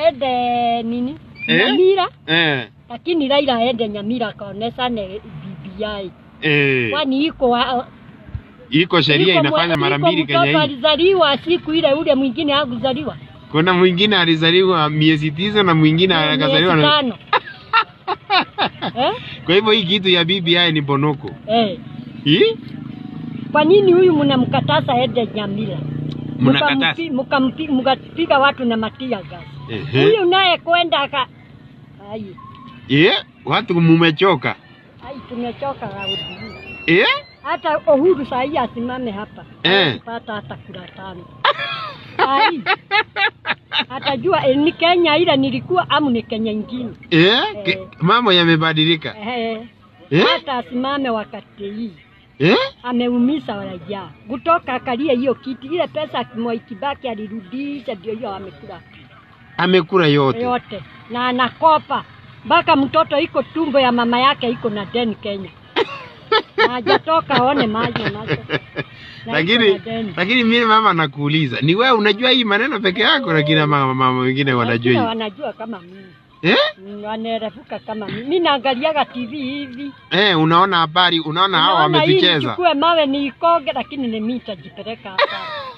aende nini Eh? Nyamira, Eh. lakini Raila aende Nyamira akaonesane BBI, Eh. kwani iko wa- Iko sheria iko inafanya mwe- mara iko mbili mtoto Kenya hii. alizaliwa siku ile, ule mwingine hakuzaliwa Kuna mwingine alizaliwa miezi tisa na mwingine Miezi akazaliwa na... tano. eh? Kwa hivyo hii kitu ya BBI ni bonoko. Eh. Hii? Kwa nini huyu mnamkataza aende Nyamira? Mnakataza. Mkampi- mkampi- Mkapiga watu na matia gas. Ehe. Huyu naye kwenda aka ai, Eh? Watu mumechoka. ai tumechoka Raudi. Eh? Hata Uhuru saa hii asimame hapa Eh. pata hata kura tano. Ai. Atajua eh, ni Kenya ile nilikuwa amu ni Kenya ingine. Eh? Ke- Eh. Mambo yamebadilika. Eh. Eh? Hata asimame wakati hii. Eh? ameumiza raia kutoka akalie hiyo kiti. Ile pesa Mwai Kibaki alirudisha, ndio hiyo amekula Amekula yote. yote na anakopa mpaka mtoto iko tumbo ya mama yake iko na deni Kenya na hajatoka aone maji macho. Na Lakini iko na deni. lakini mimi mama nakuuliza, ni wewe unajua hii maneno peke yako, lakini mama mama wengine wanajua Wengine hii. wanajua kama mimi Eh? Mm, wanaerefuka kama mimi. Mimi naangaliaga TV hivi Eh, unaona habari, unaona hao Naona hii wametucheza. nichukue mawe niikoge, lakini ni mimi nitajipeleka hapa.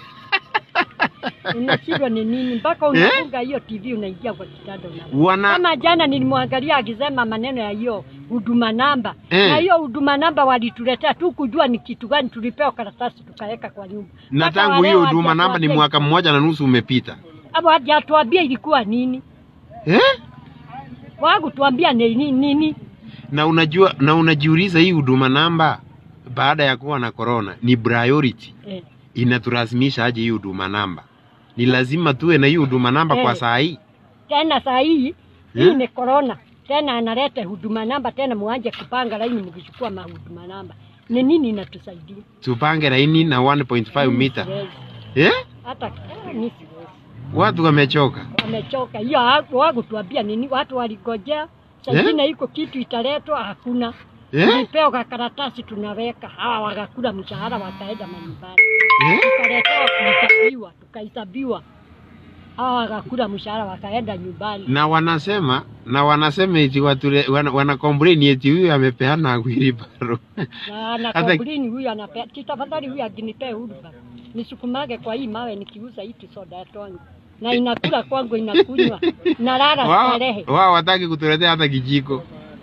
Unashindwa ni nini mpaka unafunga hiyo TV unaingia kwa kitanda una Wana kama jana nilimwangalia akisema maneno ya hiyo huduma namba Eh. na hiyo huduma namba walituletea tu kujua ni kitu gani, tulipewa karatasi tukaweka kwa nyumba. na Mpaka tangu wale hiyo huduma namba ni hawajatuambia- mwaka mmoja na nusu umepita. hapo hajatuambia ilikuwa nini, Eh? wakutuambia ni nini, nini. Na unajua na unajiuliza hii huduma namba baada ya kuwa na corona ni priority. Eh. Inatulazimisha aje hii huduma namba? Ni lazima tuwe na hii huduma namba kwa Eh. saa hii. Tena saa hii hii Eh? ni corona tena, analeta huduma namba tena, muanje kupanga laini mkichukua mahuduma namba. Ni nini inatusaidia? Tupange laini na 1.5 Mimi mita. siwezi. Eh? Hata eh, mimi siwezi. Watu wamechoka. Wamechoka hiyo, haku- hawakutuambia nini. Watu waligojea saa Eh? ingine iko kitu italetwa, hakuna. Eh? Tulipewa kakaratasi tunaweka, hawa wakakula mshahara wakaenda manyumbani, Eh? tukaletewa kuhesabiwa, tukahesabiwa, hawa wakakula mshahara wakaenda nyumbani. Na wanasema na wanasema eti watu wana, wana complain eti huyu amepeana agwiri baro. na ana Hata- komplini huyu anapea tafadhali, huyu aginipee huduma nisukumage kwa hii mawe nikiuza hiti soda ya tonge na inakula kwangu inakunywa nalala Wao starehe, wao wataki kutuletea hata kijiko.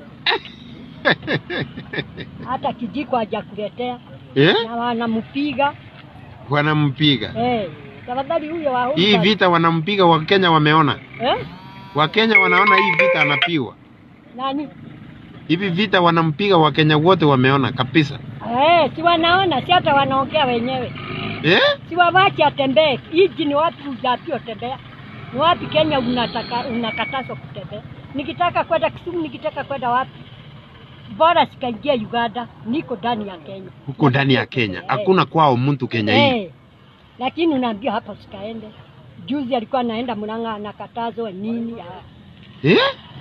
hata kijiko hajakuletea Eh? na wanampiga Wanampiga. eh. Tafadhali huyo wa Hii huduma vita wanampiga, Wakenya wameona. eh? Wakenya wanaona hii vita anapigwa. nani Hivi vita wanampiga, Wakenya wote wameona kabisa. eh, si wanaona, si hata wanaongea wenyewe, Eh? si wawache atembee. Hiji ni wapi ujapiwa tembea? Ni wapi Kenya unataka unakatazwa kutembea? Nikitaka kwenda Kisumu, nikitaka kwenda wapi, bora sikaingia Uganda, niko ndani ya Kenya. Huko ndani ya Kenya hakuna kwao mtu Kenya hii. Eh, lakini unaambia hapa sikaende. Juzi alikuwa anaenda Murang'a anakatazwa nini? ah, Eh?